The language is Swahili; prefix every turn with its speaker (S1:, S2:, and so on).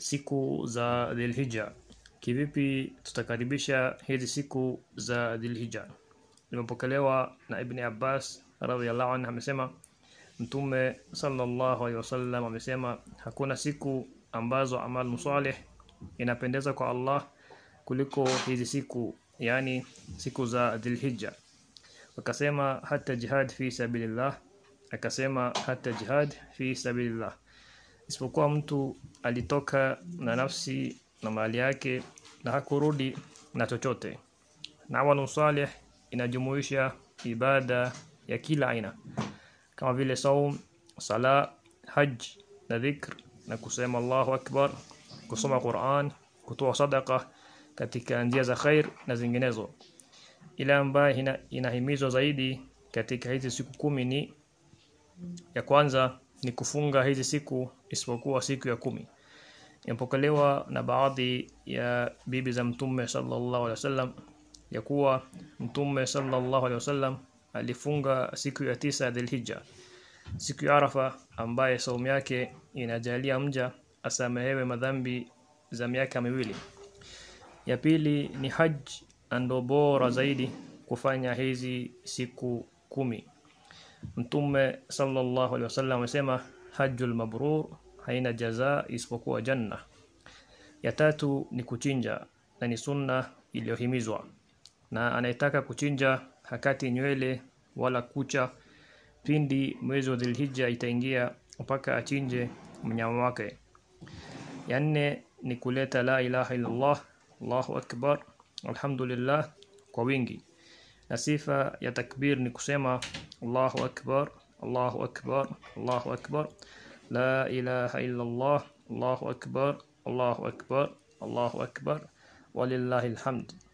S1: siku za Dhulhijja kivipi tutakaribisha hizi siku za Dhulhijja limepokelewa na Ibn Abbas radhiyallahu anhu amesema Mtume sallallahu alaihi wasallam amesema hakuna siku ambazo amal musalih inapendeza kwa Allah kuliko hizi siku yani siku za Dhulhijja wakasema hata jihad fi sabilillah akasema hata jihad fi sabilillah isipokuwa mtu alitoka na nafsi na mali yake na hakurudi na chochote na amalu salih inajumuisha ibada ya kila aina kama vile saum sala haj na dhikr na kusema Allahu akbar kusoma Qur'an kutoa sadaka katika njia za khair na zinginezo ile ambayo ina, inahimizwa zaidi katika hizi siku kumi ni ya kwanza ni kufunga hizi siku isipokuwa siku ya kumi impokelewa na baadhi ya bibi za mtume sallallahu alaihi wasallam ya kuwa mtume sallallahu alaihi wasallam alifunga siku ya tisa Dhulhijja siku ya Arafa ambaye saumu yake inajalia mja asamehewe madhambi za miaka miwili ya pili ni haj ndo bora zaidi kufanya hizi siku kumi Mtume sallallahu alaihi wasallam amesema hajjul mabrur haina jaza isipokuwa janna. Ya tatu ni kuchinja na ni sunna iliyohimizwa. Na anayetaka kuchinja hakati nywele wala kucha pindi mwezi wa Dhulhijja itaingia mpaka achinje mnyama wake. Ya nne ni kuleta la ilaha illa Allah, Allahu akbar, alhamdulillah kwa wingi. Na sifa ya takbir ni kusema Allahu akbar, Allahu akbar, Allahu akbar, la ilaha illa Allah, Allahu akbar, Allahu akbar, Allahu akbar, walillahi alhamd.